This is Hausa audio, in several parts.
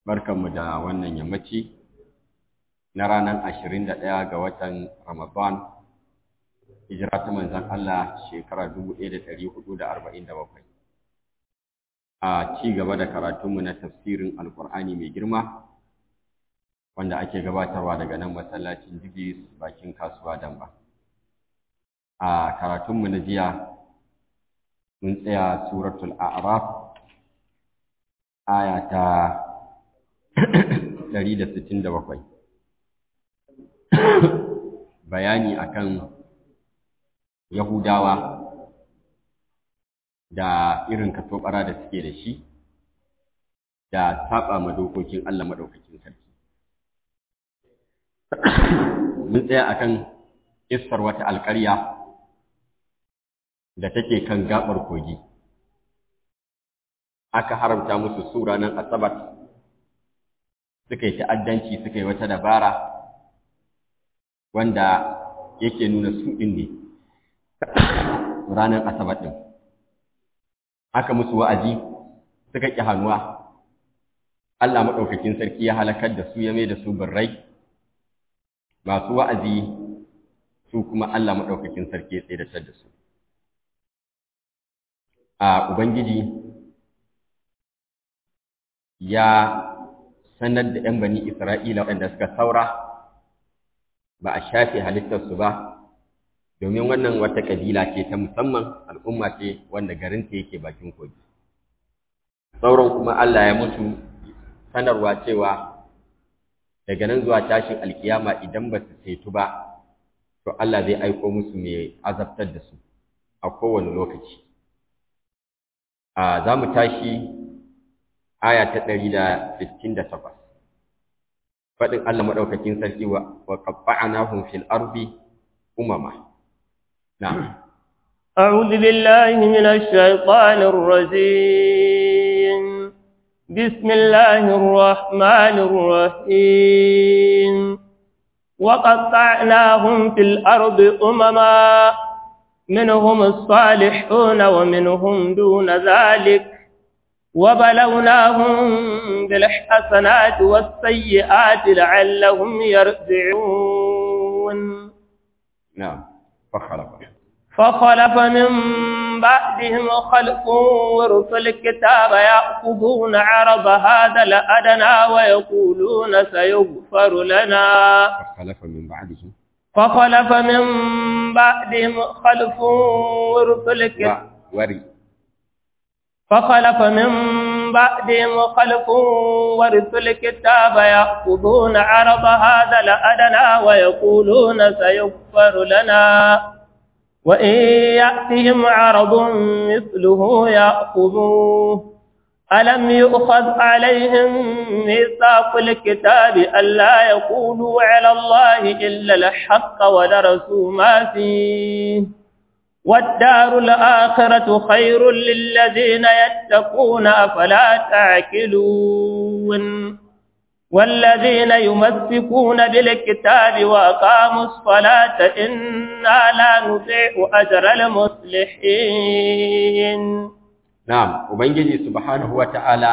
barkanmu da wannan yammaci na ranar ashirin da ɗaya ga watan Ramadan, hijira ta manzan Allah shekara dubu ɗaya da ɗari hudu da arba'in da bakwai. A ci gaba da karatunmu na tafsirin Alƙur'ani mai girma, wanda ake gabatarwa daga nan masallacin Jibis bakin kasuwa Damba. A karatunmu na jiya, mun tsaya suratul A'raf, aya ta 167 bayani akan Yahudawa da irin katobara da suke da shi da saba ma dokokin Allah madaukakin sarki mun tsaya akan iskar wata alƙarya da take kan gabar kogi aka haramta musu su ranar asabar suka yi ta'addanci suka yi wata dabara wanda yake nuna su ɗin ne ranar asabar ɗin aka musu wa'azi suka ƙi hannuwa Allah maɗaukakin sarki ya halakar da su ya mai da su birrai masu wa'azi su kuma Allah maɗaukakin sarki ya tseratar da su a Ubangiji ya sanar da ‘yan bani Isra'ila waɗanda suka saura ba a shafe halittarsu ba, domin wannan wata ƙabila ce ta musamman al'umma ce wanda garinta yake bakin kogi. Sauran kuma Allah ya mutu sanarwa cewa daga nan zuwa tashin alkiyama idan ba su cetu ba, to Allah zai aiko musu mai azabtar da su a kowane lokaci. Za mu tashi aya ta ɗari da sittin da takwas. faɗin Allah maɗaukakin sarki wa qatta'nahum fil ardi umama na'am أعوذ بالله من الشيطان الرجيم بسم الله الرحمن الرحيم وقطعناهم في الأرض أمما منهم الصالحون ومنهم دون ذلك وبلوناهم بالحسنات والسيئات لعلهم يرجعون نعم فخلف فخلف من بعدهم خلف ورث الكتاب يأخذون عرض هذا الأدنى ويقولون سيغفر لنا فخلف من بعدهم فخلف من بعدهم خلف ورث الكتاب وري فخلف من بعدهم خلف ورثوا الكتاب يأخذون عرض هذا الأدنى ويقولون سيغفر لنا وإن يأتهم عرض مثله يأخذوه ألم يؤخذ عليهم ميثاق الكتاب ألا يقولوا على الله إلا الحق ودرسوا ما فيه والدار الآخرة خير للذين يتقون أفلا تعقلون والذين يمسكون بالكتاب وأقاموا الصلاة إنا لا نضيع أجر المصلحين نعم وبنجي سبحانه وتعالى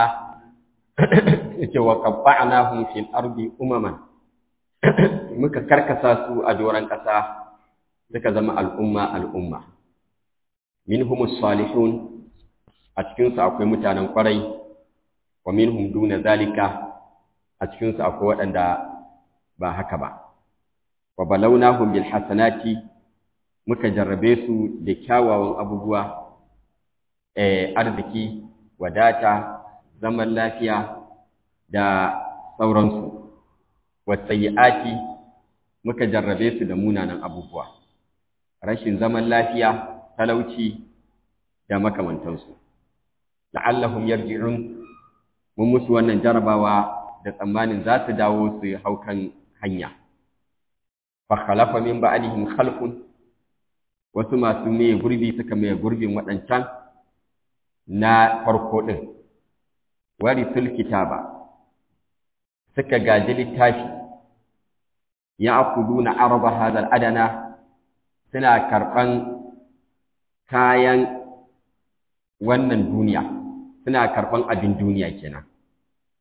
وقطعناهم في الأرض أمما muka karkasa su a doron ƙasa suka zama al'umma al'umma minhumus salihun a cikinsu akwai mutanen kwarai wa minhum duna zalika a cikinsu akwai waɗanda ba haka ba wa balawnahum bil hasanati muka jarrabe su da kyawawan abubuwa eh arziki wadata zaman lafiya da sauransu wasayyi'ati muka jarrabe su da munanan abubuwa rashin zaman lafiya talauci da makamantansu la'allahum yarji'un mun musu wannan jarabawa da tsammanin za su dawo su hau kan hanya fa khalafa min ba'dihim khalfun wasu masu mai gurbi suka mai gurbin waɗancan na farko ɗin warisul kitaba suka gaji littafi ya akuduna araba hadal adana suna karɓan kayan wannan duniya suna karɓan abin duniya kenan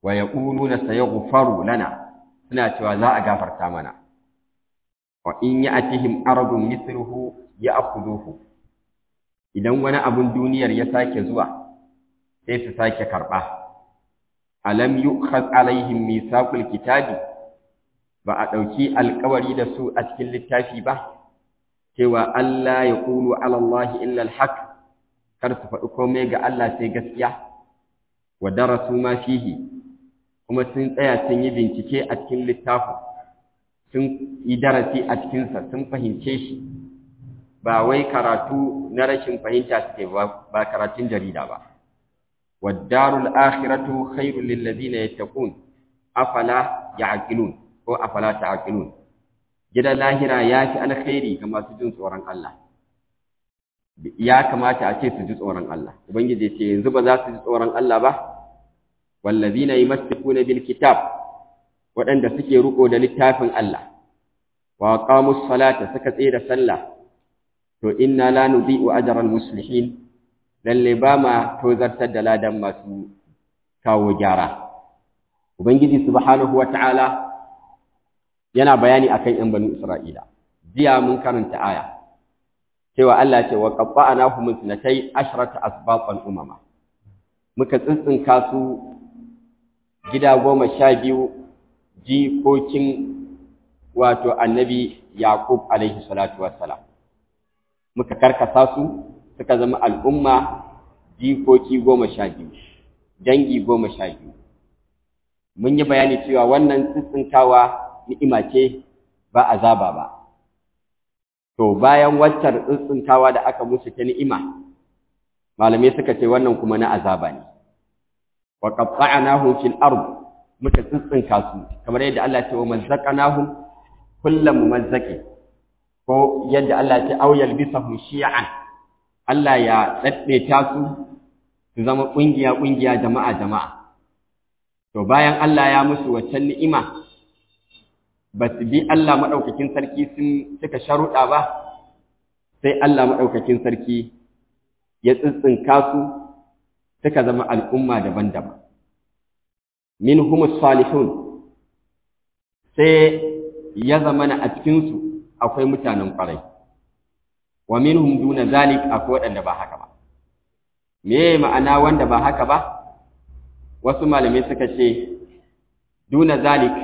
wa yaquluna sayaghfaru lana suna cewa za a gafarta mana wa in ya'tihim aradun mithluhu ya'khudhuhu idan wani abun duniyar ya sake zuwa sai su sake karba alam yu'khaz alaihim mithaqul kitabi ba a dauki alƙawari da su a cikin littafi ba cewa Allah ya qulu ala Allah illa al-haq kar su faɗi komai ga Allah sai gaskiya wa darasu ma fihi kuma sun tsaya sun yi bincike a cikin littafin sun yi darasi a cikinsa sun fahimce shi ba wai karatu na rashin fahimta suke ba karatun jarida ba waddarul akhiratu khairul lil ladina yattaqun afala ya'qilun ko afala ta'qilun gidan lahira ya fi alkhairi ga masu jin tsoron Allah ya kamata a ce su ji tsoron Allah ubangiji ce yanzu ba za su ji tsoron Allah ba wallazina yumassikuna bil kitab waɗanda suke riko da littafin Allah wa qamus salata suka tsaye da sallah to inna la nudhi'u ajral muslihin lalle ba ma tozartar da ladan masu kawo gyara ubangiji subhanahu wata'ala yana bayani akan yan banu isra'ila jiya mun karanta aya cewa Allah ce wa qabba'nahum sunatai ashrata asbaqan umama muka tsintsinka su gida goma sha biyu jikokin wato annabi Yaqub alaihi salatu wassalam muka karkasa su suka zama al'umma jikoki goma sha biyu dangi goma sha biyu mun yi bayani cewa wannan tsitsinkawa ni'ima ce ba azaba ba to bayan waccar tsitsinkawa da aka musu ta ni'ima malamai suka ce wannan kuma na azaba ne wa qatta'nahum fil ard muka tsitsinka su kamar yadda Allah ya ce wa mazzaqnahum kullam mumazzaqin ko yadda Allah ya ce aw yalbisahum shi'an Allah ya daddaita su su zama kungiya kungiya jama'a jama'a to bayan Allah ya musu waccan ni'ima ba su bi Allah madaukakin sarki sun suka sharuɗa ba sai Allah madaukakin sarki ya tsitsinka su suka zama al'umma daban-daban minhumus salihun sai ya zama na a cikinsu akwai mutanen ƙwarai wa minhum duna zalik akwai waɗanda ba haka ba me ma'ana wanda ba haka ba wasu malamai suka ce duna zalik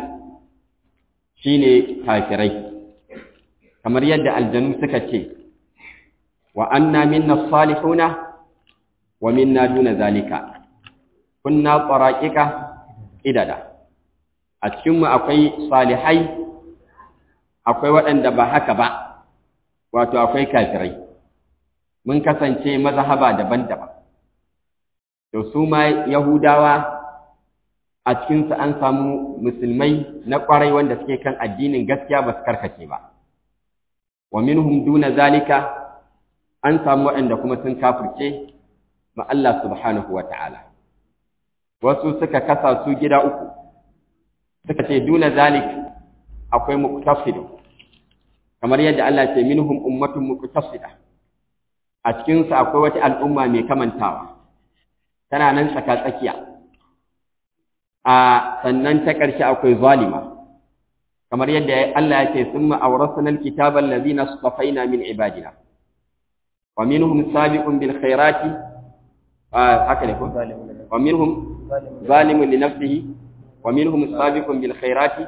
shine kafirai kamar yadda aljanu suka ce wa anna minna salihuna wa minna duna zalika kunna qaraqiqa idada a cikinmu akwai salihai akwai waɗanda ba haka ba wato akwai kafirai mun kasance mazhaba daban-daban to su ma yahudawa a cikinsu an samu musulmai na ƙwarai wanda suke kan addinin gaskiya ba su karkace ba wa minhum duna zalika an samu waɗanda kuma sun kafirce ma Allah subhanahu wa ta'ala wasu suka kasa su gida uku suka ce duna zalik akwai muqtasidu kamar yadda Allah ce minhum ummatun muqtasida a cikin su akwai wata al'umma mai kamantawa tana nan tsaka tsakiya a sannan ta ƙarshe akwai zalima kamar yadda Allah ya ce summa awrasna alkitaba allazina istafaina min ibadina wa minhum sabiqun bil khairati haka ne ko wa minhum zalimun li nafsihi wa minhum sabiqun bil khairati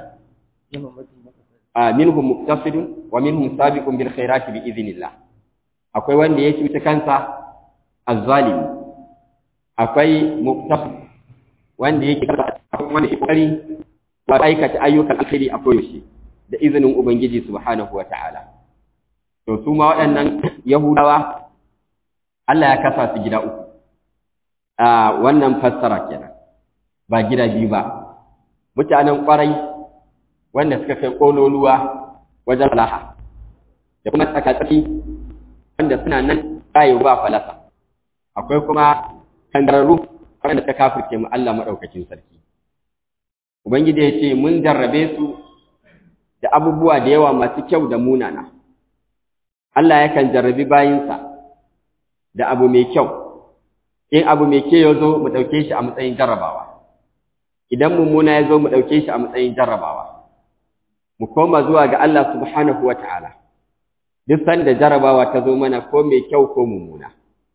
minhum muqtasidun wa minhum sabiqun bil khairati bi idhnillah akwai wanda ya cuta kansa azzalimi akwai muqtasid wanda yake wanda yake kokari wa aikata ayyukan alkhairi a koyaushe da izinin ubangiji subhanahu wa ta'ala to su ma waɗannan yahudawa Allah ya kasa su gida uku a wannan fassara kenan ba gida biyu ba mutanen kwarai wanda suka kai kololuwa wajen laha da kuma tsakatsaki wanda suna nan rayu ba falasa akwai kuma kangararru wanda ta kafirce mu Allah madaukakin sarki ubangiji ya ce mun jarrabe su da abubuwa da yawa masu kyau da munana Allah yakan jarrabi bayinsa da abu mai kyau in abu mai kyau ya zo mu ɗauke shi a matsayin jarrabawa idan mummuna ya zo mu ɗauke shi a matsayin jarrabawa mu koma zuwa ga Allah subhanahu wa ta'ala duk sanda jarrabawa ta zo mana ko mai kyau ko mummuna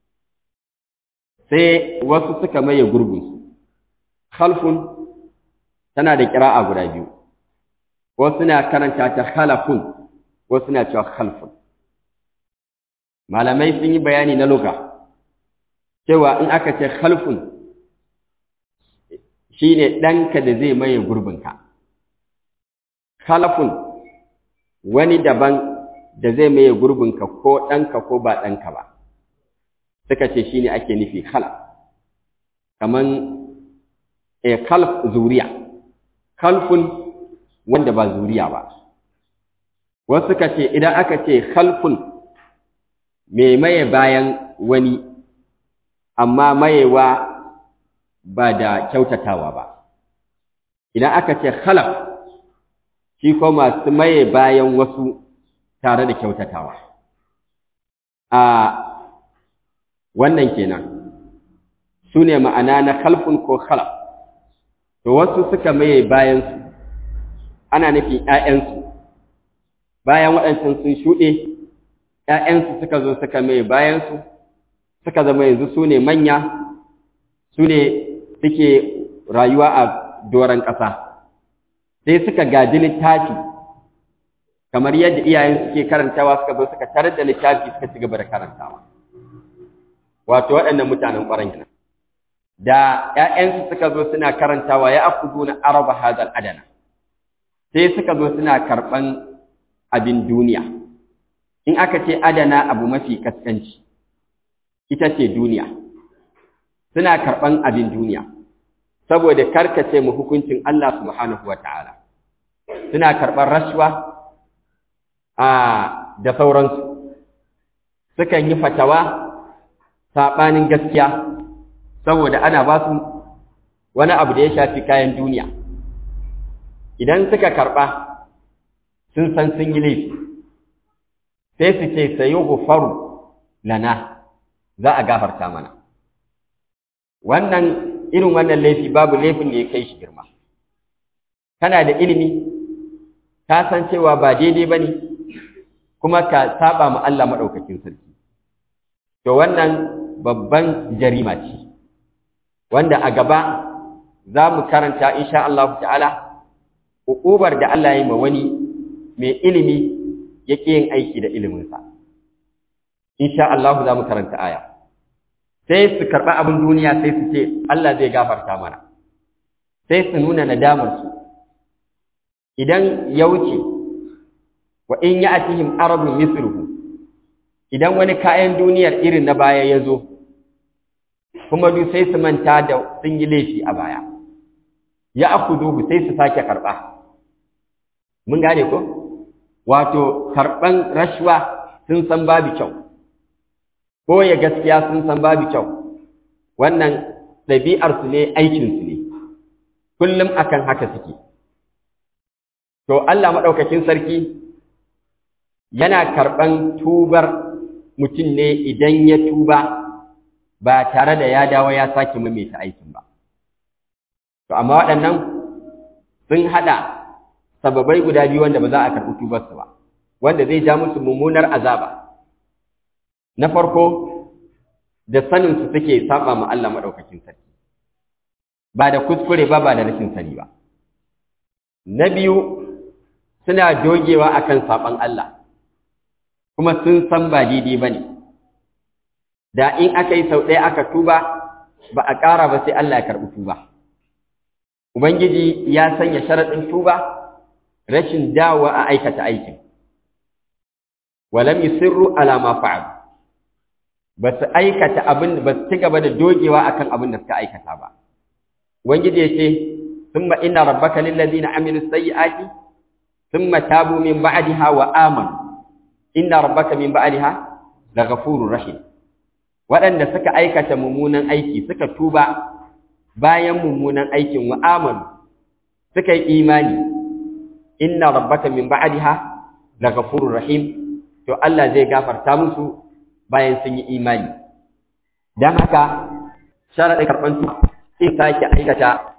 sai wasu suka maye gurbinsu khalfun tana da kira'a guda biyu wasu na karanta ta khalafun wasu na cewa khalfun malamai sun yi bayani na luga cewa in aka ce khalfun shine ɗanka da zai maye gurbinka khalafun wani daban da zai maye gurbinka ko ɗanka ko ba ɗanka ba suka ce shine ake nufi khalaf kaman e khalf zuriya khalfun wanda ba zuriya ba wasu suka ce idan aka ce khalfun mai maye bayan wani amma mayewa ba da kyautatawa ba idan aka ce khalaf shi ko masu maye bayan wasu tare da kyautatawa a wannan kenan su ne ma'ana na khalfun ko khalaf to wasu suka maye bayansu ana nufin ‘ya'yansu bayan waɗancan sun shuɗe ‘ya'yansu suka zo suka maye bayansu suka zama yanzu su ne manya su ne suke rayuwa a doron ƙasa sai suka gaji littafi kamar yadda iyayen suke karantawa suka zo suka tarar da littafi suka ci gaba da karantawa wato waɗannan mutanen ƙwaron kenan da ‘ya'yansu suka zo suna karantawa ya akudu na araba hazal adana sai suka zo suna karɓan abin duniya in aka ce adana abu mafi kaskanci ita ce duniya suna karɓan abin duniya saboda karkace mu hukuncin Allah subhanahu wa ta'ala suna karɓar rashwa a da sauransu sukan yi fatawa saɓanin gaskiya saboda ana ba su wani abu da ya shafi kayan duniya idan suka karɓa sun san sun yi laifi sai su ce sayo gufaru lana za a gafarta mana wannan irin wannan laifi babu laifin da ya kai shi girma kana da ilimi ka san cewa ba daidai ba ne kuma ka saba ma Allah maɗaukakin sarki to wannan babban jarima ce wanda a gaba za mu karanta insha Allah ta'ala hukubar da Allah ya yi ma wani mai ilimi yake yin aiki da iliminsa insha Allah za mu karanta aya sai su karɓi abin duniya sai su ce Allah zai gafarta mana sai su nuna nadamarsu idan ya wuce wa in ya atihim arabun misruhu idan wani kayan duniyar irin na baya ya zo kuma duk sai su manta da sun yi laifi a baya ya akuduhu sai su sake karɓa mun gane ko wato karɓan rashwa sun san babu kyau ko ya gaskiya sun san babu kyau wannan ɗabi'arsu ne aikinsu ne kullum akan haka suke to Allah maɗaukakin sarki yana karɓan tubar mutum ne idan ya tuba ba tare da ya dawo ya sake maimaita aikin ba to amma waɗannan sun haɗa sababai guda biyu wanda ba za a karɓi tubarsu ba wanda zai ja musu mummunar azaba na farko da saninsu suke saba ma Allah maɗaukakin sarki ba da kuskure ba ba da rashin sani ba na biyu suna dogewa akan saban Allah kuma sun san ba daidai ba ne da in aka yi sau ɗaya aka tuba ba a ƙara ba sai Allah ya karɓi tuba Ubangiji ya sanya sharaɗin tuba rashin dawa a aikata aikin walam yusirru ala ma fa'al ba su aikata abin ba su ci gaba da dogewa akan abin da suka aikata ba ubangiji ya ce thumma inna rabbaka lil ladina amilu sayyi'ati thumma tabu min ba'daha wa amanu inna rabbaka min ba'daha laghafurur rahim waɗanda suka aikata mummunan aiki suka tuba bayan mummunan aikin wa amanu suka yi imani inna rabbaka min ba'daha laghafurur rahim to Allah zai gafarta musu bayan sun yi imani dan haka sharadin karban su sai sake aikata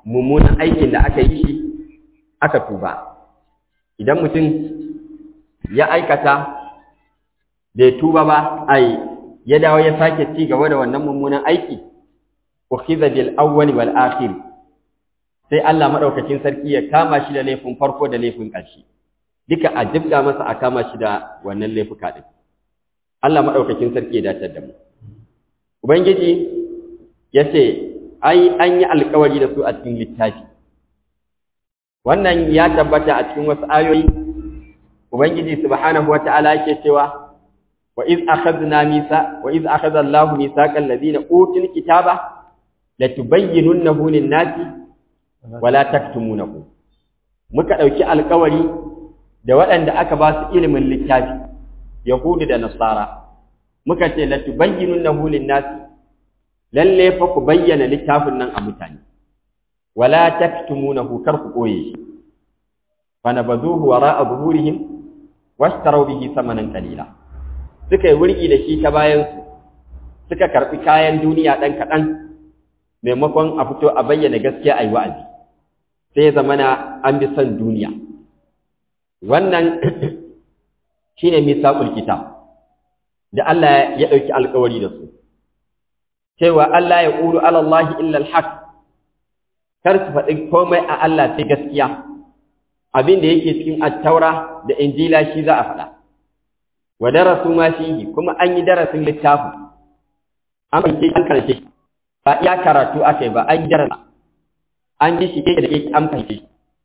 mummunan aikin da aka yi shi aka tuba idan mutum ya aikata bai tuba ba ai ya dawo ya sake ci gaba da wannan mummunan aiki ukhiza bil awwal wal akhir sai Allah madaukakin sarki ya kama shi da laifin farko da laifin ƙarshe duka a jibga masa a kama shi da wannan laifuka din Allah madaukakin sarki ya dace da mu ubangiji yace ai an yi alƙawari da su a cikin littafi wannan ya tabbata a cikin wasu ayoyi ubangiji subhanahu wata'ala yake cewa wa iz akhadna misa wa iz akhadha Allahu misaqal ladina utul kitaba latubayyinunnahu lin-nasi wa la taktumunahu muka dauki alƙawari da waɗanda aka ba su ilimin littafi yahudi da nasara muka ce latubayyinunnahu lin-nasi lalle fa ku bayyana littafin nan a mutane wala taktumunahu kar ku koye shi fa nabazuhu wara'a zuhurihim washtaraw bihi samanan qalila suka yi wurgi da shi ta bayan su suka karbi kayan duniya dan kadan maimakon a fito a bayyana gaskiya ayi wa'azi sai zamana an bi son duniya wannan shine misaqul kitab da Allah ya dauki alƙawari da su cewa Allah ya qulu ala Allah illa al-haq kar su faɗi komai a Allah sai gaskiya abin da yake cikin attaura da injila shi za a faɗa wa darasu ma fihi kuma an yi darasin littafin an fahimce an karshe ba iya karatu aka yi ba an yi darasa an ji shi da ke an fahimce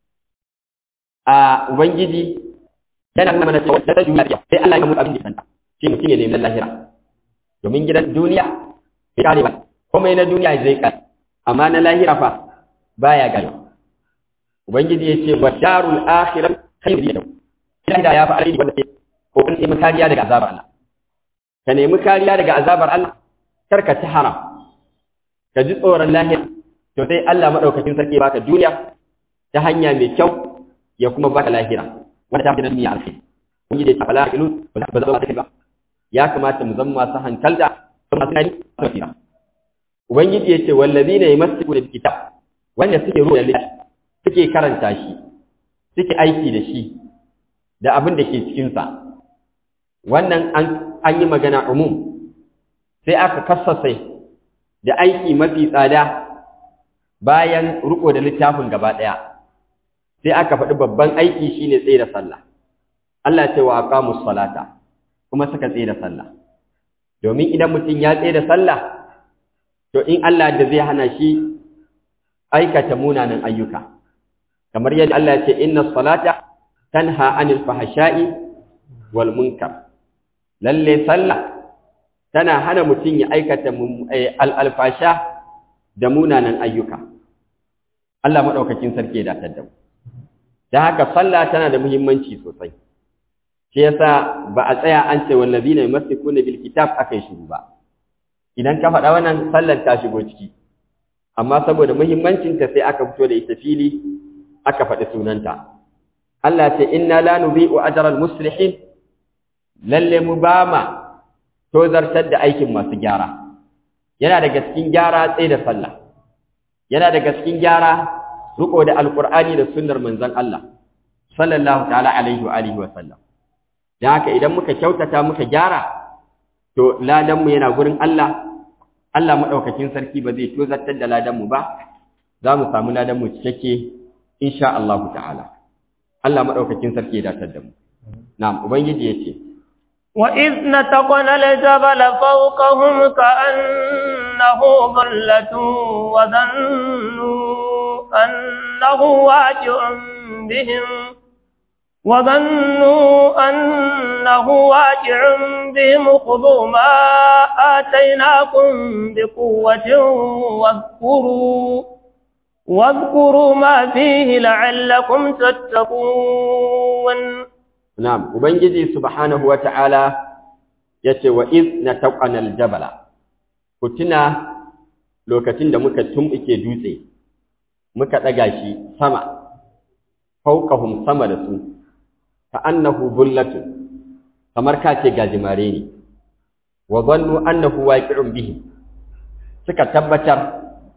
a ubangiji yana nuna mana cewa da duniya sai Allah ya mutu abin da kanta shi mutum ya nemi lahira domin gidan duniya bai kare ba komai na duniya zai kare amma na lahira fa baya gani ubangiji ya ce wa darul akhirah khairu yadu ila da ya fa alai wanda ke ko kan nemi kariya daga azabar Allah ka nemi kariya daga azabar Allah kar ka ci haram ka ji tsoron lahira to sai Allah madaukakin sarki baka duniya ta hanya mai kyau ya kuma baka lahira wanda ta fi duniya alkhairi ubangiji ya ce fala ilu ba za ba ba ya kamata mu zama masu hankalta kuma masu nani a ubangiji ya ce wallazina yamsiku bil kitab wanda suke ruwa littafi suke karanta shi suke aiki da shi da abin da ke cikinsa wannan an yi magana umum sai aka kassasai da aiki mafi tsada bayan riko da littafin gaba ɗaya sai aka faɗi babban aiki shine tsaye da sallah Allah ce wa aqamus salata kuma suka tsaye da sallah domin idan mutum ya tsaye da sallah to in Allah da zai hana shi aikata munanan ayyuka kamar yadda Allah ya ce inna salata tanha anil fahsha'i wal munkar lalle sallah tana hana mutum ya aikata alfasha da munanan ayyuka Allah madaukakin sarki ya datar da mu dan haka sallah tana da muhimmanci sosai shi yasa ba a tsaya an ce wallazina yumsikuna bil kitab akai shiru ba idan ka faɗa wannan sallar ta shigo ciki amma saboda muhimmancinta sai aka fito da ita fili aka faɗi sunanta Allah ce inna la nubi'u ajral muslihin lalle mu ba ma tozartar da aikin masu gyara yana daga cikin gyara tsaye da sallah yana daga cikin gyara riko da alqur'ani da sunnar manzon Allah sallallahu ta'ala alaihi wa alihi wa sallam dan haka idan muka kyautata muka gyara to ladan mu yana gurin Allah Allah madaukakin sarki ba zai tozartar da ladan mu ba za mu samu ladan mu cikakke insha Allah ta'ala Allah madaukakin sarki ya datar da mu na'am ubangiji yace wa iz nataqana al-jabala fawqahum ka'annahu dhallatun wa dhannu annahu waqi'un bihim وظنوا أنه واقع بهم خذوا ما آتيناكم بقوة واذكروا واذكروا ما فيه لعلكم تتقون نعم وبنجي سبحانه وتعالى yace wa iz nataqana aljabala kutuna lokacin da muka tumbuke dutse muka daga shi sama fawqahum sama da su ka annahu bullatu kamar ka ce gajimare ne wa dhannu annahu waqi'un bihim suka tabbatar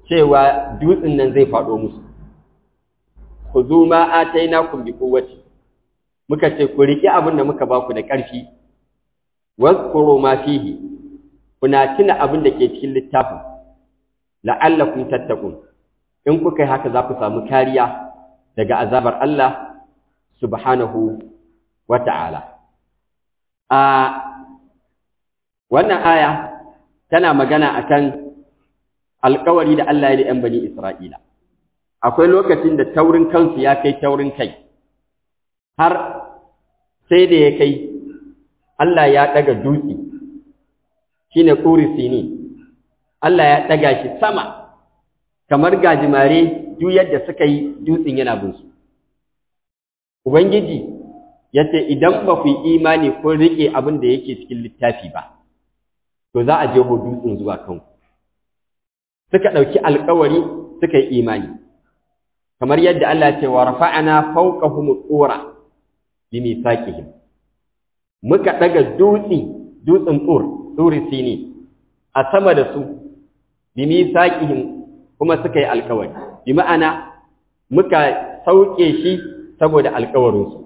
cewa dutsen nan zai faɗo musu khudhu ma atainakum bi quwwati muka ce ku riƙe abin da muka baku da ƙarfi wazkuru ma fihi kuna tuna abin da ke cikin littafin la'allakum tattaqun in kuka yi haka za ku samu kariya daga azabar Allah subhanahu wa ta'ala a wannan aya tana magana akan alkawari da Allah ya da ‘yan bani Isra'ila akwai lokacin da taurin kansu ya kai taurin kai har sai da ya kai Allah ya ɗaga dutse shi ne sini Allah ya ɗaga shi sama kamar gajimare duk yadda suka yi dutsen yana bin su Ubangiji ya ce idan ba ku yi imani ko riƙe abin da yake cikin littafi ba to za a jeho dutsen zuwa kanku suka ɗauki alkawari suka yi imani kamar yadda Allah ce wa rafa'ana fawqahum tsura bi mithaqihim muka daga dutsi dutsin tsur tsuri sini a sama da su bi mithaqihim kuma suka yi alkawari bi ma'ana muka sauke shi saboda alkawarin su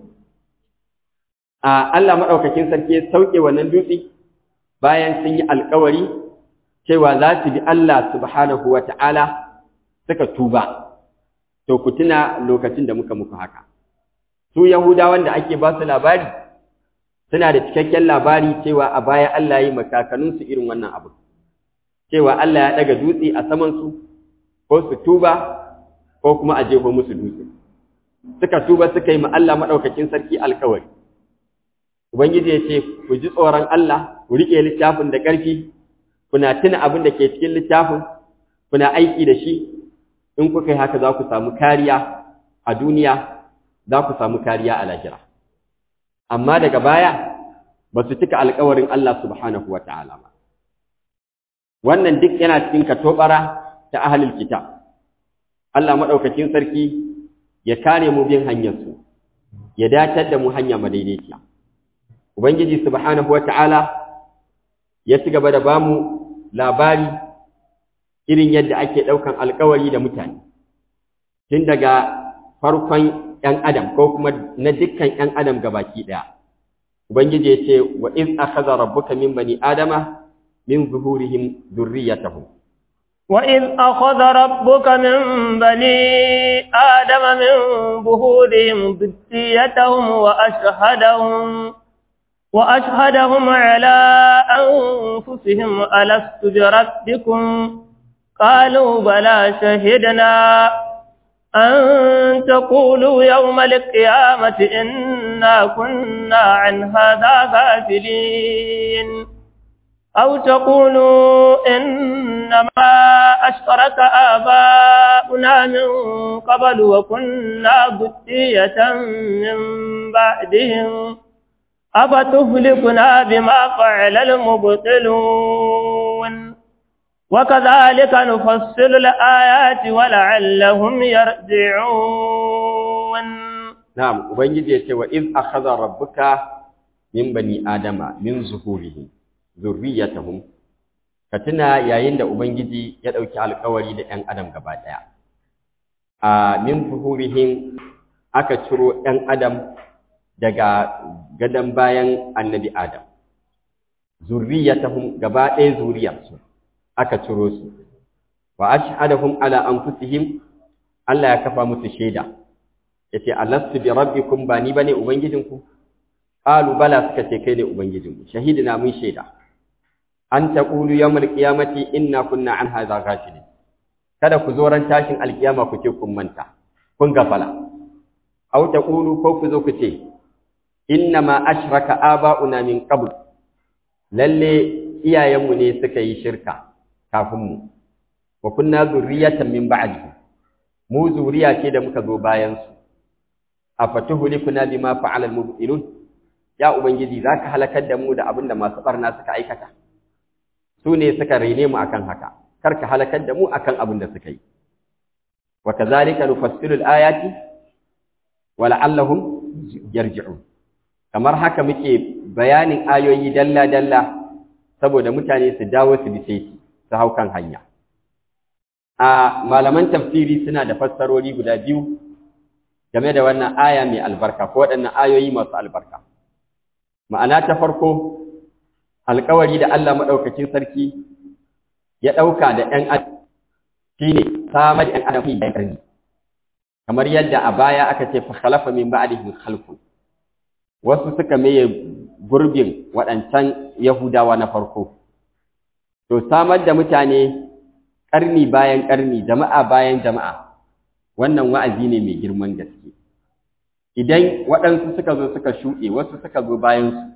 a Allah madaukakin sarki ya sauke wannan dutsi bayan sun yi alkawari cewa za su bi Allah subhanahu wata'ala suka tuba to ku tuna lokacin da muka muku haka su yahudawan da ake ba su labari suna da cikakken labari cewa a baya Allah yi makakanninsu irin wannan abu cewa Allah ya daga dutse a samansu ko su tuba ko kuma a jefo musu dutse suka tuba suka yi ma Allah maɗaukakin sarki alkawari ubangiji ya ce ku ji tsoron Allah ku riƙe littafin da ƙarfi kuna tuna abin da ke cikin littafin kuna aiki da shi in kuka yi haka za ku samu kariya a duniya za ku samu kariya a lahira amma daga baya ba su cika alkawarin Allah subhanahu wa ta'ala ba wannan duk yana cikin katobara ta ahalil kitab Allah maɗaukakin sarki ya kare mu bin hanyarsu ya datar da mu hanya madaidaiciya ubangiji subhanahu wa ta'ala ya ci gaba da bamu labari irin yadda ake ɗaukan alkawari da mutane tun daga farkon ‘yan adam ko kuma na dukkan ‘yan adam gabaki ɗaya ubangiji ya ce wa iz akhadha rabbuka min bani adama min zuhurihim dhurriyyatahum وإذ أخذ ربك من بني آدم من ظهورهم ذريتهم وأشهدهم وأشهدهم على أنفسهم ألست بربكم قالوا بلى شهدنا أن تقولوا يوم القيامة إنا كنا عن هذا غافلين أو تقولوا إنما أشرك آباؤنا من قبل وكنا ذرية من بعدهم أفتهلكنا بما فعل المبطلون وكذلك نفصل الآيات ولعلهم يرجعون نعم وبنجي يتي وإذ أخذ ربك من بني آدم من ظهورهم ذريتهم كتنا yayin da ubangiji ya dauki alƙawari da ƴan adam gaba daya a min zuhurihim aka ciro ƴan adam daga gadan bayan annabi adam zurriyatahum gaba ɗaya zuriyarsu aka ciro su wa ashhadahum ala anfusihim Allah ya kafa musu shaida yace alastu bi rabbikum ba ni bane ubangijinku qalu bala suka ce kai ne ubangijinmu shahidina mun shaida an taqulu yawmal qiyamati inna kunna an hadha ghafilin kada ku zo ran tashin alkiyama ku ce kun manta kun gafala aw taqulu ko ku zo ku ce inna ma ashraka aba'una min qabl lalle iyayenmu ne suka yi shirka kafin mu wa kunna zurriyatan min ba'di mu zuriya ce da muka zo bayan su afatuhlikuna bima fa'ala al-mubtilun ya ubangiji zaka halakar da mu da abinda masu barna suka aikata su ne suka rene mu akan haka kar ka halakar da mu akan abin da suka yi wa kadhalika nufassilu al-ayati wa la'allahum yarji'un kamar haka muke bayanin ayoyi dalla dalla saboda mutane su dawo su bi sai su hau kan hanya a malaman tafsiri suna da fassarori guda biyu game da wannan aya mai albarka ko waɗannan ayoyi masu albarka ma'ana ta farko alkawari da Allah maɗaukakin sarki ya ɗauka da ‘yan adam shi ne samar da ‘yan adam fi da ƙarni kamar yadda a baya aka ce fa khalafa min ba'dihim khalfun wasu suka maye gurbin waɗancan yahudawa na farko to samar da mutane ƙarni bayan ƙarni jama'a bayan jama'a wannan wa'azi ne mai girman gaske idan waɗansu suka zo suka shuɗe wasu suka zo bayansu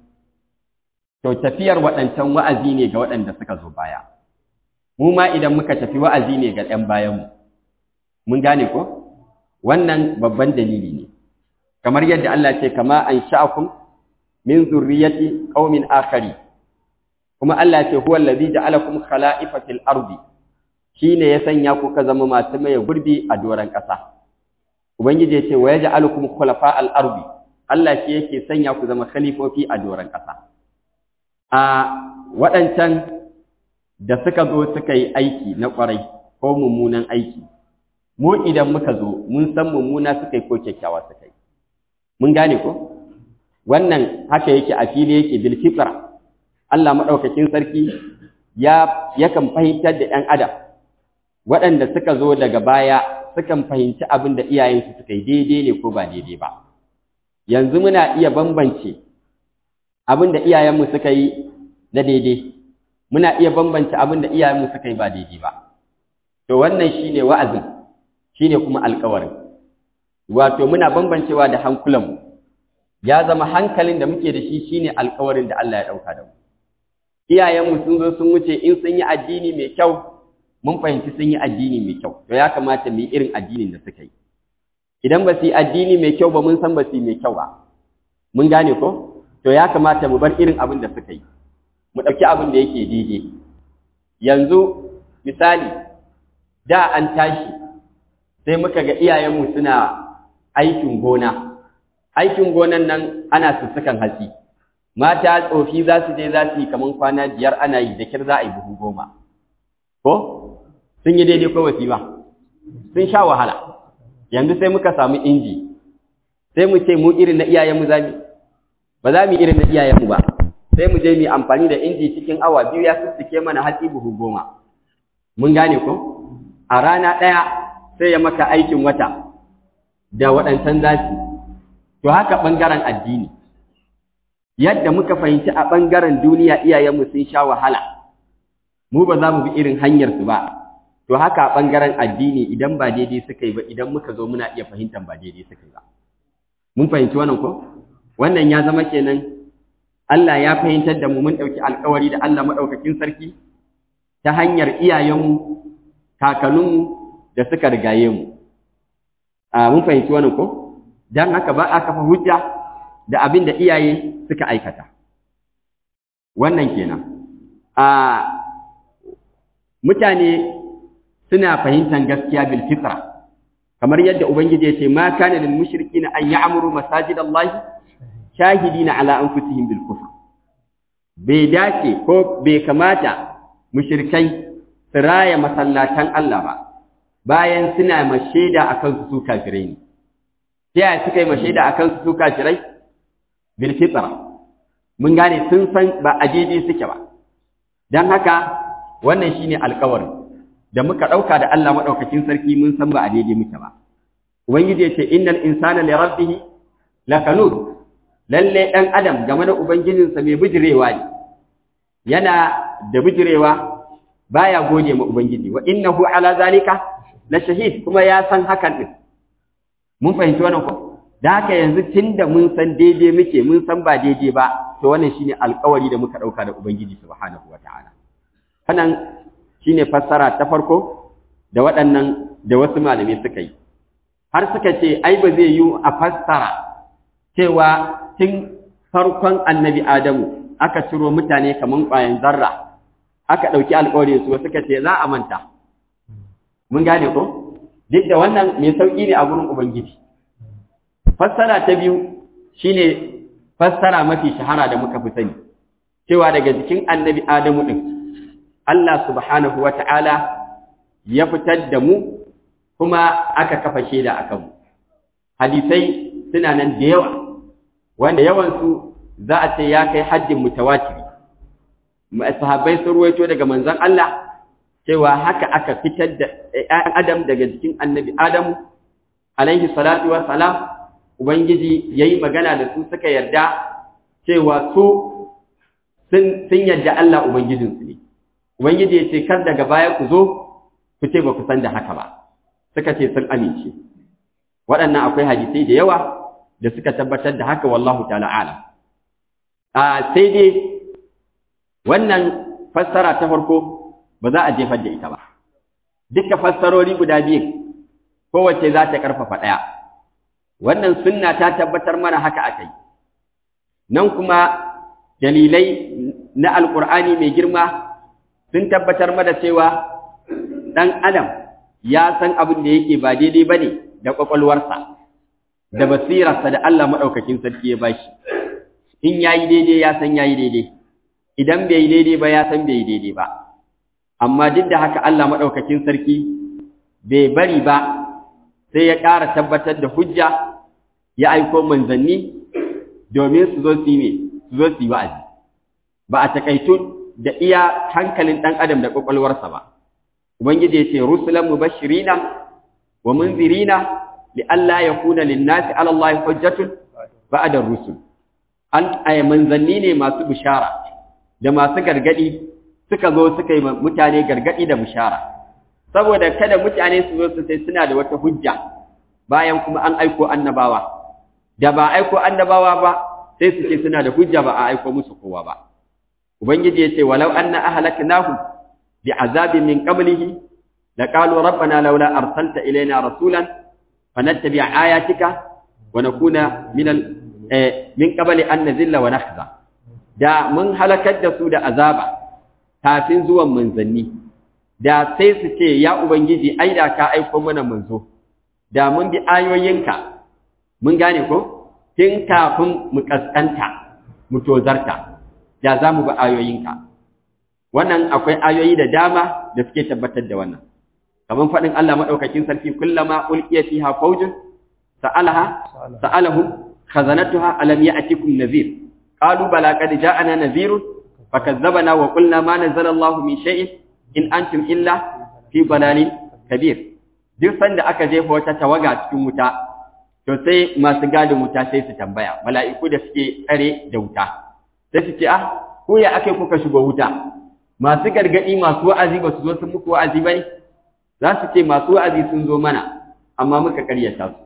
to tafiyar waɗancan wa'azi ne ga waɗanda suka zo baya mu ma idan muka tafi wa'azi ne ga ɗan bayanmu mun gane ko wannan babban dalili ne kamar yadda Allah ce kama an sha'akum min zurriyati qaumin akhari kuma Allah ce huwa allazi ja'alakum khala'ifatil ardi shine ya sanya ku ka zama masu maye gurbi a doran ƙasa ubangiji ya ce wa yaj'alukum khulafa'al ardi Allah shi yake sanya ku zama khalifofi a doran ƙasa a waɗancan da suka zo suka yi aiki na ƙwarai ko mummunan aiki mu idan muka zo mun san mummuna suka yi ko kyakkyawa suka yi mun gane ko wannan haka yake a fili yake bil fitra Allah madaukakin sarki ya yakan fahimtar da ɗan adam waɗanda suka zo daga baya sukan fahimci abin da iyayensu suka yi daidai ne ko ba daidai ba yanzu muna iya bambance abin da iyayenmu suka yi na daidai muna iya bambance abin da iyayenmu suka yi ba daidai ba to wannan shine wa'azin shine kuma alƙawarin wato muna bambancewa da hankulanmu ya zama hankalin da muke da shi shine alƙawarin da Allah ya ɗauka da mu iyayenmu sun zo sun wuce in sun yi addini mai kyau mun fahimci sun yi addini mai kyau to ya kamata mu yi irin addinin da suka yi idan ba su yi addini mai kyau ba mun san ba su yi mai kyau ba mun gane ko to ya kamata mu bar irin abin da suka yi mu ɗauki abin da yake daidai yanzu misali da an tashi sai muka ga iyayenmu suna aikin gona aikin gonan nan ana sussukan hatsi mata tsofi za su je za su yi kamar kwana biyar ana yi da kir za a yi buhu goma ko sun yi daidai ko wasi ba sun sha wahala yanzu sai muka samu inji sai mu ce mu irin na iyayenmu za mu ba za mu irin na iyayenmu ba sai mu je mu amfani da inji cikin awa biyu ya sussuke mana hatsi buhu goma mun gane ko a rana ɗaya sai ya maka aikin wata da waɗancan zafi to haka ɓangaren addini yadda muka fahimci a ɓangaren duniya iyayenmu sun sha wahala mu ba za mu bi irin hanyarsu ba to haka a ɓangaren addini idan ba daidai suka yi ba idan muka zo muna iya fahimtar ba daidai suka yi ba mun fahimci wannan ko wannan ya zama kenan Allah ya fahimtar da mu mun ɗauki alkawari da Allah maɗaukakin sarki ta hanyar iyayenmu kakanninmu da suka rigaye mu a mun fahimci wannan ko dan haka ba a kafa hujja da abin da iyaye suka aikata wannan kenan a mutane suna fahimtar gaskiya bil fitra kamar yadda ubangiji ya ce ma kana lil mushrikina an ya'muru masajidallahi shahidina ala anfusihim bil kufr bai dace ko bai kamata mushrikai su raya masallatan Allah ba bayan suna mashaida akan su kafirai ne ta yaya suka yi mashaida akan su kafirai bil fitra mun gane sun san ba a daidai suke ba dan haka wannan shine alƙawarin da muka ɗauka da Allah maɗaukakin sarki mun san ba a daidai muke ba ubangiji ya ce innal insana li rabbih lakanud lalle ɗan adam game da ubangijinsa mai bijirewa ne yana da bijirewa baya gode ma ubangiji wa innahu ala zalika la shahid kuma ya san hakan din mun fahimci wannan ko da haka yanzu tunda mun san daidai muke mun san ba daidai ba to wannan shine alƙawari da muka ɗauka da ubangiji subhanahu wataala wannan shine fassara ta farko da waɗannan da wasu malamai suka yi har suka ce ai ba zai yi a fassara cewa tun farkon annabi Adamu aka ciro mutane kaman ƙwayan zarra aka ɗauki alƙawarin su suka ce za a manta mun gane ko duk da wannan mai sauƙi ne a gurin ubangiji fassara ta biyu shine fassara mafi shahara da muka fi sani cewa daga jikin annabi Adamu din Allah subhanahu wata'ala ya fitar da mu kuma aka kafa shaida a kanmu hadisai suna nan da yawa wanda yawansu za a ce ya kai haddin mutawatiri sahabbai sun ruwaito daga manzon Allah cewa haka aka fitar da ‘ya'yan Adam daga jikin annabi Adamu, alaihi salatu wa salam, Ubangiji ya yi magana da su suka yarda cewa su sun yarda Allah Ubangijinsu ne. Ubangiji ya ce, kar daga baya ku zo, ku ce ba ku san da haka ba, suka ce sun amince. Waɗannan akwai hadisai da yawa da suka tabbatar da haka wallahu ta'ala alam. A sai dai wannan fassara ta farko ba za a jefar da ita ba duka fassarori guda biyu kowace za ta karfafa ɗaya wannan sunna ta tabbatar mana haka aka yi nan kuma dalilai na alkur'ani mai girma sun tabbatar mana cewa ɗan adam ya san abin da yake ba daidai ba ne da ƙwaƙwalwarsa da basirarsa da Allah maɗaukakin sarki ya bashi in ya yi daidai ya san ya yi daidai idan bai yi daidai ba ya san bai yi daidai ba amma duk da haka Allah maɗaukakin sarki bai bari ba sai ya ƙara tabbatar da hujja ya aiko manzanni domin su zo su yi su zo su yi wa'azi ba a takaitu da iya hankalin ɗan adam da ƙwaƙwalwarsa ba ubangiji ya ce rusulan mubashirina wa munzirina li alla yakuna lin-nasi 'ala Allah hujjatun ba'da rusul an ay manzanni ne masu bishara da masu gargadi suka zo suka yi mutane gargadi da bishara saboda kada mutane su zo su sai suna da wata hujja bayan kuma an aiko annabawa da ba aiko annabawa ba sai su ce suna da hujja ba a aiko musu kowa ba ubangiji ya ce walau anna ahlaknahum bi'azabin min qablihi laqalu rabbana laula arsalta ilayna rasulan fanattabi' ayatika wa nakuna min min qabli an nazilla wa nakhza da mun halakar da su da azaba kafin zuwan manzanni da sai su ce ya ubangiji ai da ka aiko mana manzo da mun bi ayoyinka mun gane ko tun kafin mu kaskanta mu tozarta da za mu bi ayoyinka wannan akwai ayoyi da dama da suke tabbatar da wannan kamar faɗin Allah maɗaukakin sarki kullama ulqiya fiha fawjun sa'alaha sa'alahum khazanatuha alam ya'tikum nadhir qalu bala qad ja'ana nadhirun fakazzabana wa qulna ma nazzala Allahu min shay'in in antum illa fi dalalin kabir duk sanda aka jefa wata tawaga cikin wuta to sai masu gadin wuta sai su tambaya mala'iku da suke tsare da wuta sai su ce ah ko ya ake kuka shigo wuta masu gargadi masu wa'azi ba su zo sun muku wa'azi ba ne za su ce masu wa'azi sun zo mana amma muka karyata su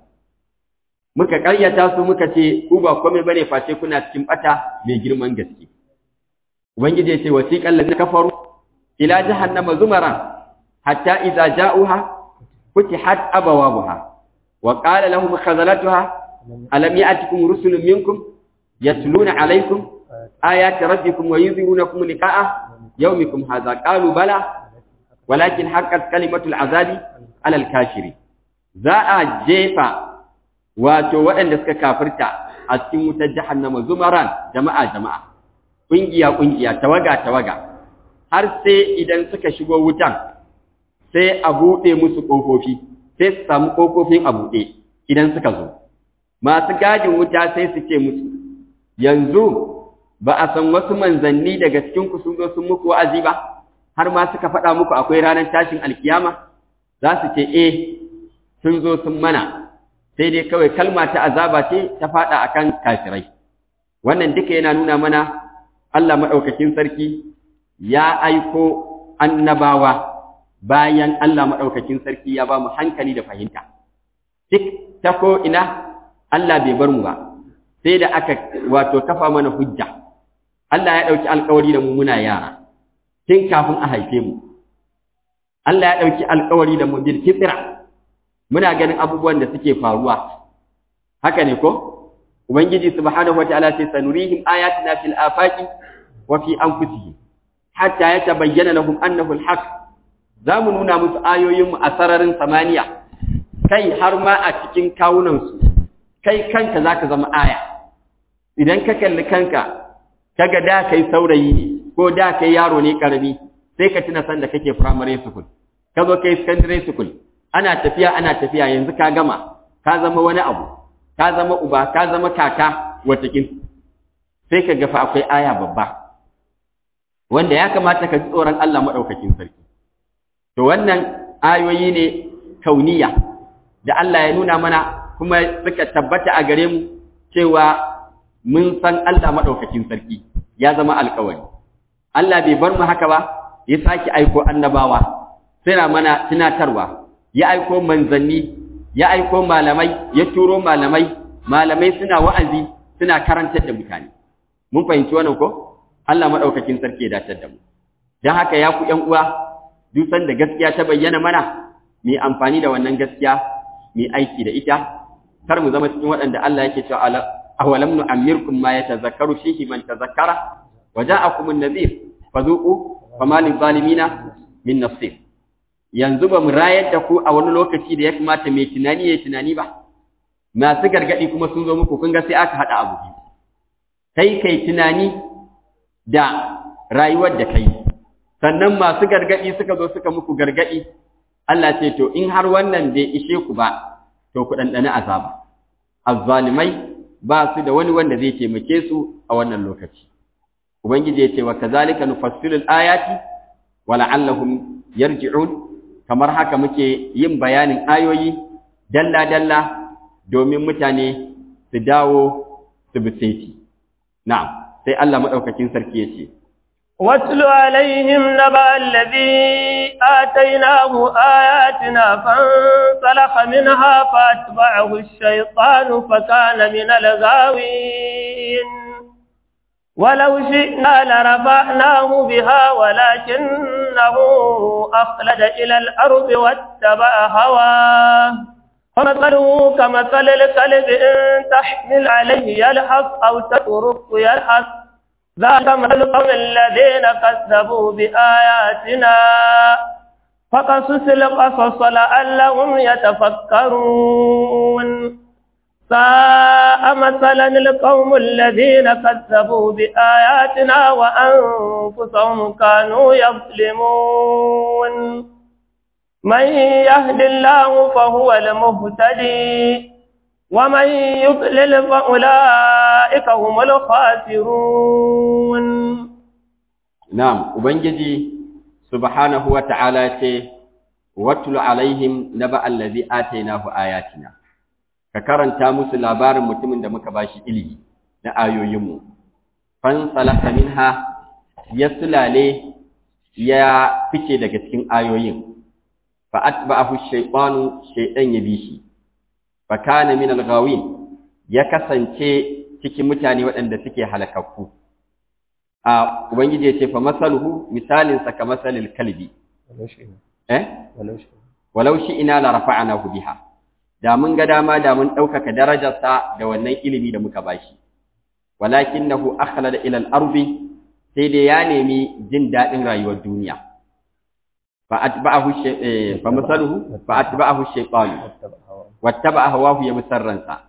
muka karyata su muka ce ku ba komai bane face kuna cikin bata mai girman gaske ubangiji ya ce wasiqal ladina kafaru ila jahannama zumaran hatta idza ja'uha futihat abawabuha wa qala lahum khazalatuha alam ya'tikum rusulun minkum yatluna alaykum ayati rabbikum wa yunzirunakum liqa'a yawmikum hadha qalu bala walakin haqqat kalimatul azabi ala al-kafiri za a jefa wato waɗanda suka kafirta a cikin wutar jahannama zumaran jama'a jama'a kungiya kungiya tawaga tawaga har sai idan suka shigo wutan sai a buɗe musu ƙofofi sai su samu ƙofofin a buɗe idan suka zo masu gadin wuta sai su ce musu yanzu ba a san wasu manzanni daga cikin ku sun zo sun muku wa'azi ba har ma suka faɗa muku akwai ranar tashin alkiyama za su ce eh sun zo sun mana sai dai kawai kalma ta azaba ce ta faɗa akan kafirai wannan duka yana nuna mana Allah maɗaukakin sarki ya aiko annabawa bayan Allah maɗaukakin sarki ya ba mu hankali da fahimta. Duk ta ko ina Allah bai bar mu ba, sai da aka wato kafa mana hujja. Allah ya ɗauki alkawari da mu muna yara, tun kafin a haife mu. Allah ya ɗauki alkawari da mu bil fitra. Muna ganin abubuwan da suke faruwa. Haka ne ko? Ubangiji subhanahu wa ta'ala ce sanurihim ayatina fil afaqi wa fi anfusihim hatta yatabayyana lahum annahu al-haq zamu nuna musu ayoyin mu a sararin samaniya kai har ma a cikin kawunan su kai kanka zaka zama aya idan ka kalli kanka kaga da kai saurayi ne ko da kai yaro ne karami sai ka tuna san da kake primary school ka zo kai secondary school ana tafiya ana tafiya yanzu ka gama ka zama wani abu ka zama uba ka zama kaka watakin sai ka gafa akwai aya babba wanda ya kamata ka ji tsoron Allah maɗaukakin sarki to wannan ayoyi ne kauniya da Allah ya nuna mana kuma suka tabbata a gare mu cewa mun san Allah maɗaukakin sarki ya zama alkawari Allah bai bar mu haka ba ya sake aiko annabawa suna mana tunatarwa ya aiko manzanni ya aiko malamai ya turo malamai malamai suna wa'azi suna karantar da mutane mun fahimci wannan ko Allah madaukakin sarki ya dace da mu dan haka ya ku ƴan uwa duk sanda gaskiya ta bayyana mana mu amfani da wannan gaskiya mu aiki da ita kar mu zama cikin waɗanda Allah yake cewa awalam nu'ammirkum ma yatazakkaru fihi man tazakkara wa ja'akum an-nadhir fadhuqu fama lil-zalimina min nasir yanzu ba mu rayar da ku a wani lokaci da ya kamata mai tunani ya tunani ba masu gargadi kuma sun zo muku kun ga sai aka hada abu biyu kai kai tunani da rayuwar da kai sannan masu gargadi suka zo suka muku gargadi Allah ce to in har wannan bai ishe ku ba to ku dandana azaba azzalimai ba su da wani wanda zai taimake su a wannan lokaci ubangiji ya ce wa kazalika nufassilu ayati wa la'allahum yarji'un kamar haka muke yin bayanin ayoyi dalla dalla domin mutane su dawo su bi saiti na'am sai Allah madaukakin sarki ya ce واتل عليهم نبأ الذي آتيناه آياتنا فانسلخ منها فأتبعه الشيطان فكان من الغاوين ولو شئنا لرفعناه بها ولكنه أخلد إلى الأرض واتبع هواه فمثله كمثل الكلب إن تحمل عليه يلحظ أو تترك يلحظ ذاك مثل القوم الذين كذبوا بآياتنا فقصص القصص لعلهم يتفكرون ساء مثلا القوم الذين كذبوا بآياتنا وأنفسهم كانوا يظلمون من يهد الله فهو المهتدي ومن يضلل فأولئك هم الخاسرون نعم وبنجي سبحانه وتعالى واتل عليهم نبأ الذي آتيناه آياتنا ka karanta musu labarin mutumin da muka bashi ilimi na ayoyinmu fan salaka minha ya sulale ya fice daga cikin ayoyin fa atba'ahu shaytanu shaytan ya bi shi fa kana min al-ghawin ya kasance cikin mutane waɗanda suke halakakku a ubangiji ya ce fa masaluhu misalin sa kamasalil kalbi eh walau shi ina la rafa'nahu biha da mun ga dama da mun ɗaukaka darajarsa da wannan ilimi da muka bashi walakinahu akhlada ila al-ardi sai dai ya nemi jin daɗin rayuwar duniya fa atba'ahu fa masaluhu fa atba'ahu shaytan wattaba'a hawahu ya musarransa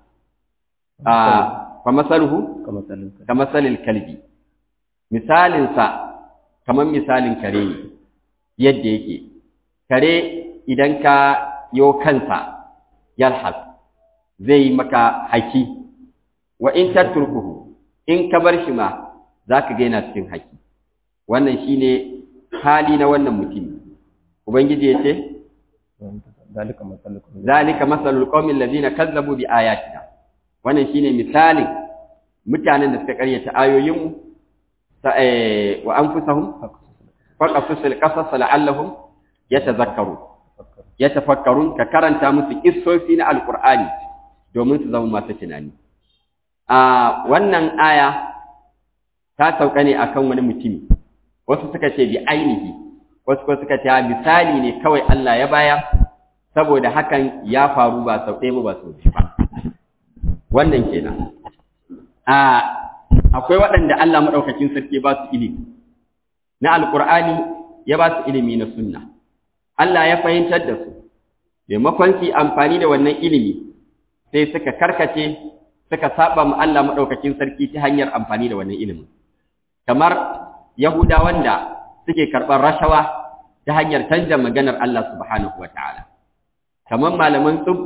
fa masaluhu kamasalil kalbi misalinsa kamar misalin kare ne yadda yake kare idan ka yo kansa yalhas zai yi maka haki wa in tatrukuhu in ka bar shi ma zaka ga yana cikin haki wannan shine hali na wannan mutum ubangiji yace zalika masalul qaumil ladina kazzabu bi ayatina wannan shine misalin mutanen da suka karyata ayoyin mu wa anfusahum faqasul qasas la'allahum yatazakkarun ya tafakkarun ka karanta musu kissofi na alkur'ani domin su zama masu tunani a wannan aya ta sauka ne akan wani mutumi wasu suka ce bi ainihi wasu kuma suka ce misali ne kawai Allah ya baya saboda hakan ya faru ba sau ɗaya ba sau biyu ba wannan kenan a akwai waɗanda Allah maɗaukakin sarki ba su ilimi na alkur'ani ya ba su ilimi na sunna Allah ya fahimtar da su, maimakon su amfani da wannan ilimi sai suka karkace suka saba mu Allah maɗaukakin sarki ta hanyar amfani da wannan ilimin. Kamar Yahudawan da suke karɓar rashawa ta hanyar canja maganar Allah subhanahu wataala kamar malaman tsub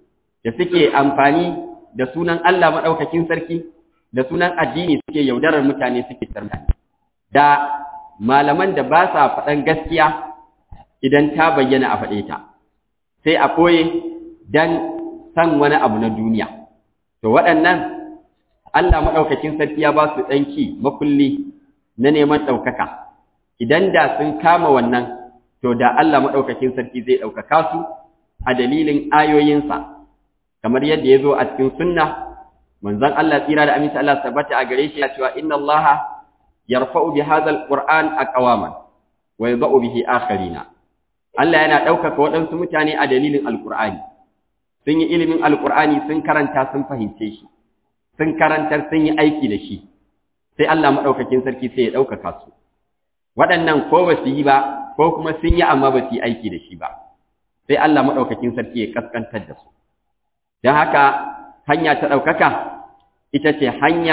da suke amfani da sunan Allah madaukakin sarki da sunan addini suke yaudarar mutane suke tarmani da malaman da ba sa faɗan gaskiya idan ta bayyana a faɗe ta sai a koye dan san wani abu na duniya to waɗannan Allah maɗaukakin sarki ya ba su ɗanki makulli na neman ɗaukaka idan da sun kama wannan to da Allah maɗaukakin sarki zai ɗaukaka su a dalilin ayoyinsa kamar yadda ya zo a cikin sunna manzon Allah tsira da aminci Allah tabbata a gare shi ya cewa inna Allah yarfa'u bi hadha alquran aqwaman wa yadh'u bihi akharina Allah yana ɗaukaka waɗansu mutane a dalilin alqur'ani sun yi ilimin alqur'ani sun karanta sun fahimce shi sun karantar sun yi aiki da shi sai Allah madaukakin sarki sai ya ɗaukaka su waɗannan ko ba su yi ba ko kuma sun yi amma ba su yi aiki da shi ba sai Allah madaukakin sarki ya kaskantar da su don haka hanya ta ɗaukaka ita ce hanya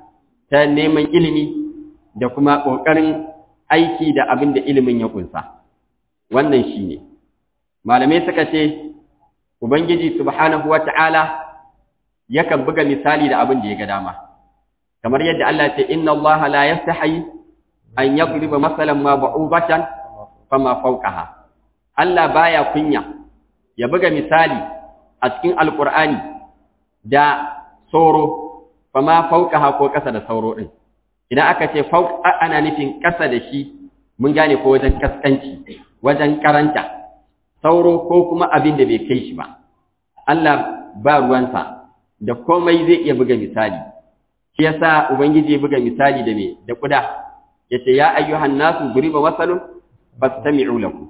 ta neman ilimi da kuma ƙoƙarin aiki da abin da ilimin ya ƙunsa wannan shi ne malamai suka ce ubangiji subhanahu wa ta'ala yakan buga misali da abin da ya ga dama kamar yadda Allah ce inna Allah la yastahi an yadriba masalan ma ba'ubatan fama fawqaha Allah baya kunya ya buga misali a cikin alqur'ani da sauro fama fawqaha ko kasa da sauro din idan aka ce fawq ana nufin kasa da shi mun gane ko wajen kaskanci wajen karanta sauro ko kuma abin da bai kai shi ba Allah ba ruwansa da komai zai iya buga misali shi yasa ubangiji ya buga misali da me da kuda yace ya ayyuhan nasu duriba masalun fastami'u lahu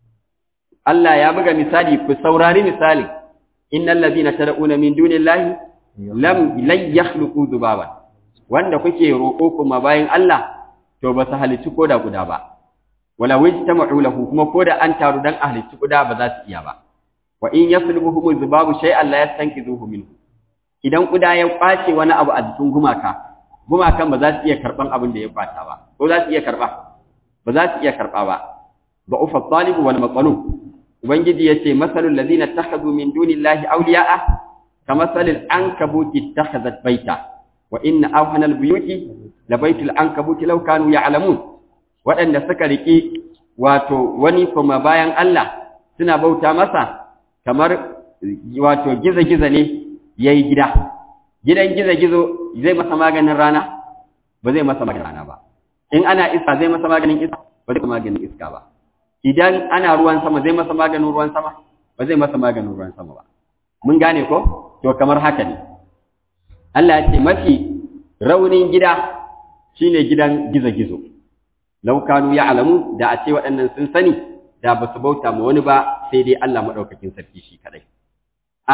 Allah ya buga misali ku saurari misali innal ladina tad'una min dunillahi lam lan yakhluqu dhubaban wanda kuke roƙo kuma bayan Allah to ba su halici koda guda ba wala wajtama'u lahu kuma koda an taru dan ahlici guda ba za su iya ba wa in yaslubuhum dhubabu shay'an la yastankizuhu minhu idan kuda ya kwace wani abu a jikin gumaka gumakan ba za su iya karban abin da ya kwata ba ko za su iya karba ba za su iya karba ba ba ufa talib wal maqlub ubangiji yace masalul ladina takhadhu min dunillahi awliya'a kamasalil ankabuti ittakhadhat baita wa inna awhana al buyuti la baitul ankabuti law kanu ya'lamun waɗanda suka riki wato wani kuma bayan Allah suna bauta masa kamar wato giza-giza ne ya yi gida gidan gizo-gizo zai masa maganin rana ba zai masa maganin rana ba in ana iska zai masa maganin iska ba zai maganin iska ba idan ana ruwan sama zai masa maganin ruwan sama ba zai masa maganin ruwan sama ba mun gane ko to kamar haka ne Allah ya ce mafi raunin gida shine gidan gizo-gizo laukanu ya alamu da a ce waɗannan sun sani da ba su bauta ma wani ba sai dai Allah maɗaukakin sarki shi kaɗai a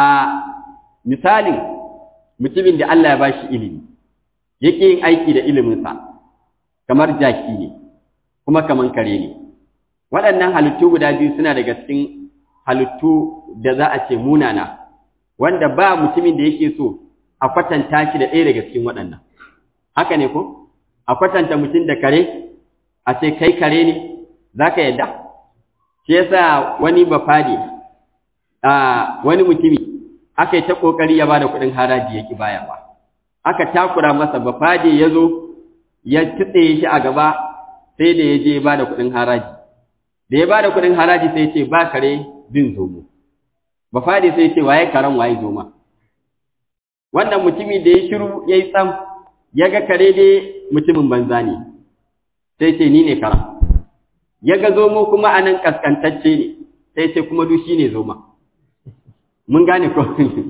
misalin mutumin da Allah ya bashi ilimi yake yin aiki da iliminsa kamar jaki ne kuma kamar kare ne waɗannan halittu guda biyu suna daga cikin halittu da za a ce munana wanda ba mutumin da yake so a kwatanta shi da ɗaya daga cikin waɗannan haka ne ko a kwatanta mutum da kare a ce kai kare ne za ka yadda shi yasa wani bafade a wani mutumi aka yi ta ƙoƙari ya ba da kuɗin haraji ya ƙi bayarwa aka takura masa bafade ya zo ya kitse shi a gaba sai da ya je ya ba da kuɗin haraji da ya ba da kuɗin haraji sai ce ba kare bin zomo bafade sai ce waye karen waye zoma wannan mutumi da ya shiru ya yi tsam ya ga kare dai mutumin banza ne sai ce ni ne karen ya ga zomo kuma a nan ƙasƙantacce ne sai ce kuma duk shi ne zoma mun gane ko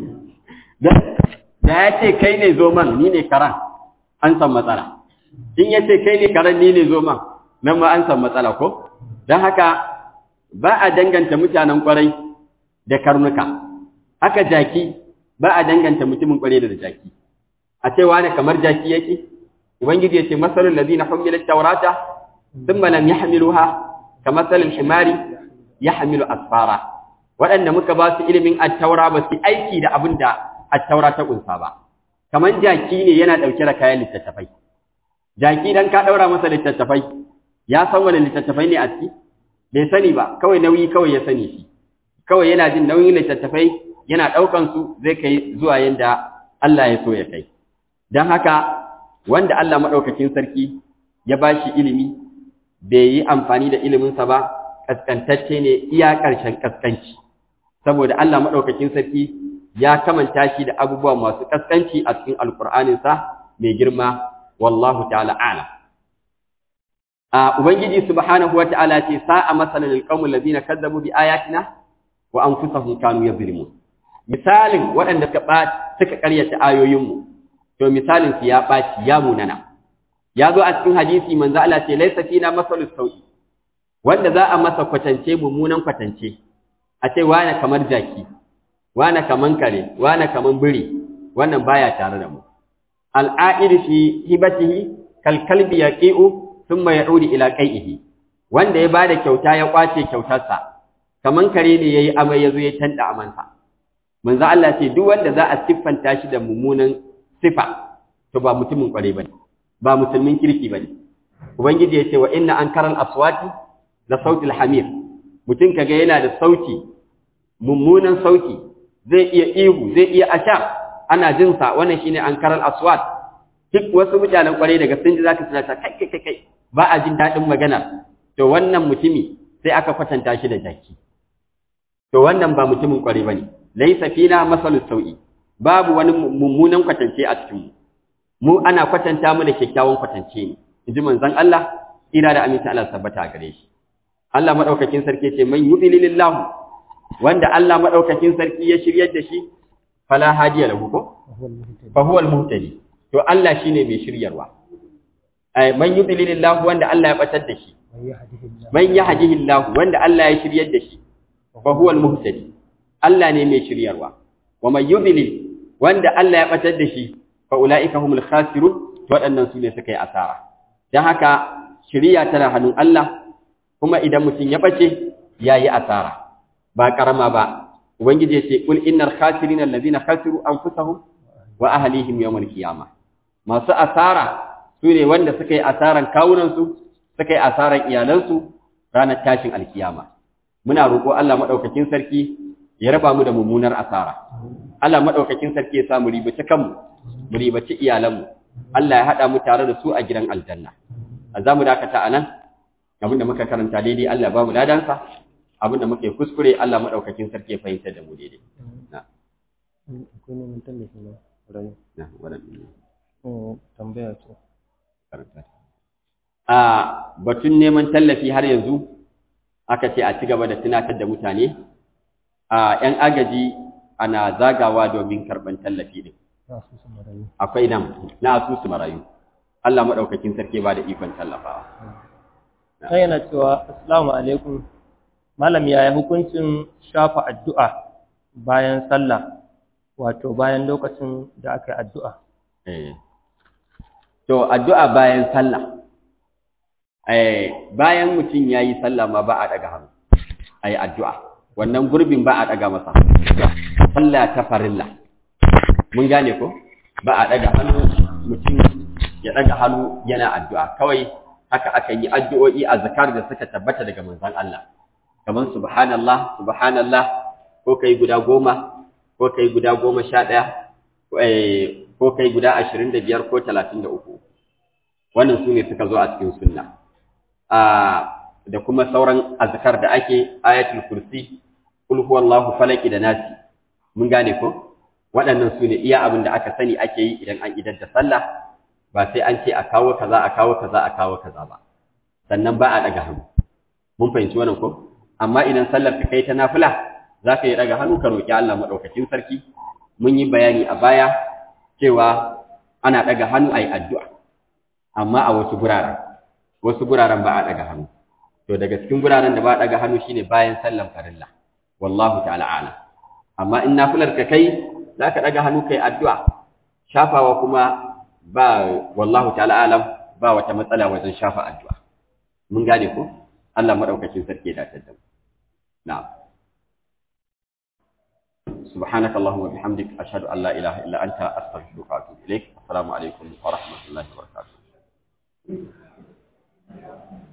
da ya ce kai ne zoman ni ne karan an san matsala in ya ce kai ne karan ni ne zoman nan ma an san matsala ko don haka ba a danganta mutanen kwarai da karnuka haka jaki ba a danganta mutumin kwarai da jaki a ce wani kamar jaki yake ubangiji ya ce masalul ladina humilat tawrata thumma lam yahmiluha kamasalil himari yahmilu asfara waɗanda muka ba su ilimin attaura ba su aiki da abin da attaura ta ƙunsa ba kamar jaki ne yana ɗauke da kayan littattafai jaki dan ka ɗaura masa littattafai ya san wani littattafai ne a ciki bai sani ba kawai nauyi kawai ya sani shi kawai yana jin nauyin littattafai yana ɗaukan su zai kai zuwa yadda Allah ya so ya kai don haka wanda Allah maɗaukakin sarki ya ba shi ilimi bai yi amfani da iliminsa ba ƙasƙantacce ne iya ƙarshen ƙasƙanci saboda Allah maɗaukakin sarki ya kamanta shi da abubuwa masu ƙasƙanci a cikin alƙur'aninsa mai girma wallahu ta'ala a'lam a ubangiji subhanahu wata'ala ce sa'a masalan alqawmul ladina kazzabu bi ayatina wa anfusahum kanu yadhlimun misalin waɗanda suka suka ƙaryata ayoyinmu to misalin su ya ɓaci ya munana ya zo a cikin hadisi manzo Allah ce laysa fina masalus sau'i wanda za a masa kwatance mummunan kwatance a ce wane kamar jaki wane kaman kare wane kaman biri wannan baya tare da mu al'a'id fi hibatihi kal kalbi yaqi'u thumma ya'udu ila qai'ihi wanda ya bada kyauta ya kwace kyautarsa kaman kare ne yayi amai yazo ya tanda amansa manzo Allah ce duk wanda za a siffanta shi da mummunan sifa to ba mutumin kware bane ba musulmin kirki bane ubangiji ya ce wa inna ankaral aswati la sautil hamir mutum kaga yana da sauti mummunan sauti zai iya ihu zai iya asha ana jin sa wannan shine ankaral aswat duk wasu mutanen kware daga sun ji zaka tsaya kai kai kai kai ba a jin dadin magana to wannan mutumi sai aka kwatanta shi da jaki to wannan ba mutumin kware bane laysa fina masalus sau'i babu wani mummunan kwatance a cikin mu mu ana kwatanta mu da kyakkyawan kwatance ne inji manzon Allah ira da aminta Allah tabbata gare shi Allah madaukakin sarki ce man yudlilillahu wanda Allah madaukakin sarki ya shiryar da shi fala hadiya lahu ko fa huwa al-muhtadi to Allah shine mai shiryarwa ay man yudlilillahu wanda Allah ya batar da shi man yahdihillahu wanda Allah ya shiryar da shi fa huwa al-muhtadi Allah ne mai shiryarwa wa man yudlil wanda Allah ya batar da shi fa ulaika humul khasirun waɗannan su ne suka yi asara dan haka shiriya tana hannun Allah kuma idan mutum ya bace yayi asara ba karama ba ubangiji ya ce kul innal khasirina allazina khasiru anfusahum wa ahlihim yawmal qiyamah masu asara su ne wanda suka yi asaran kawunan su suka yi asaran iyalansu ranar tashin alkiyama muna roƙo Allah madaukakin sarki ya raba mu da mummunar asara Allah madaukakin sarki ya sa mu ribaci kanmu mu ribaci iyalanmu Allah ya hada mu tare da su a gidan aljanna a zamu dakata anan abinda muka karanta daidai Allah ba mu ladansa abinda muke kuskure Allah madaukakin sarki ya fahimta da mu daidai na akwai neman tallafi na rayu na wannan tambaya ce karanta a batun neman tallafi har yanzu aka ce a ci gaba da tunatar da mutane a ‘yan agaji ana zagawa domin karɓar tallafi ɗin. na su su marayu Akwai nan na asusu marayu. Allah maɗaukakin sarki ba da ikon tallafawa. sai yana cewa assalamu alaikum malam yaya hukuncin shafa addu'a bayan sallah wato bayan lokacin da aka yi addu'a Eh. To, addu'a bayan sallah. Eh, bayan mutum ya yi sallah ma ba a ɗaga hannu, a yi addu'a. Wannan gurbin ba a ɗaga masa. Sallah ta farilla. Mun gane ko? Ba a ɗaga hannu, mutum ya ɗaga hannu yana addu'a. Kawai haka aka yi addu'o'i a zakar da suka tabbata daga manzan Allah. Kamar subhanallah, subhanallah, ko kai guda goma, ko kai guda goma sha ɗaya, eh, ko kai guda ashirin da biyar ko talatin da uku wannan su ne suka zo a cikin sunna da kuma sauran azkar da ake ayatul kursi kul huwallahu falaki da nasi mun gane ko waɗannan su ne iya abin da aka sani ake yi idan an idar da sallah ba sai an ce a kawo kaza a kawo kaza a kawo kaza ba sannan ba a ɗaga hannu mun fahimci wannan ko amma idan sallar ka kai ta nafila za ka yi ɗaga hannu ka roƙi Allah maɗaukakin sarki mun yi bayani a baya cewa ana ɗaga hannu a yi addu'a, amma a wasu guraren, wasu guraren ba a ɗaga hannu. To, daga cikin guraren da ba a ɗaga hannu shine bayan sallan farilla, wallahu ta'ala ala. Amma in nafilar ka kai, za ka ɗaga hannu kai addu'a, shafawa kuma ba wallahu ta'ala alam ba wata matsala wajen shafa addu'a. Mun gane ko? Allah maɗaukacin sarki ya dace da mu. Na'am. سبحانك اللهم وبحمدك أشهد أن لا إله إلا أنت أستغفرك وأتوب إليك السلام عليكم ورحمة الله وبركاته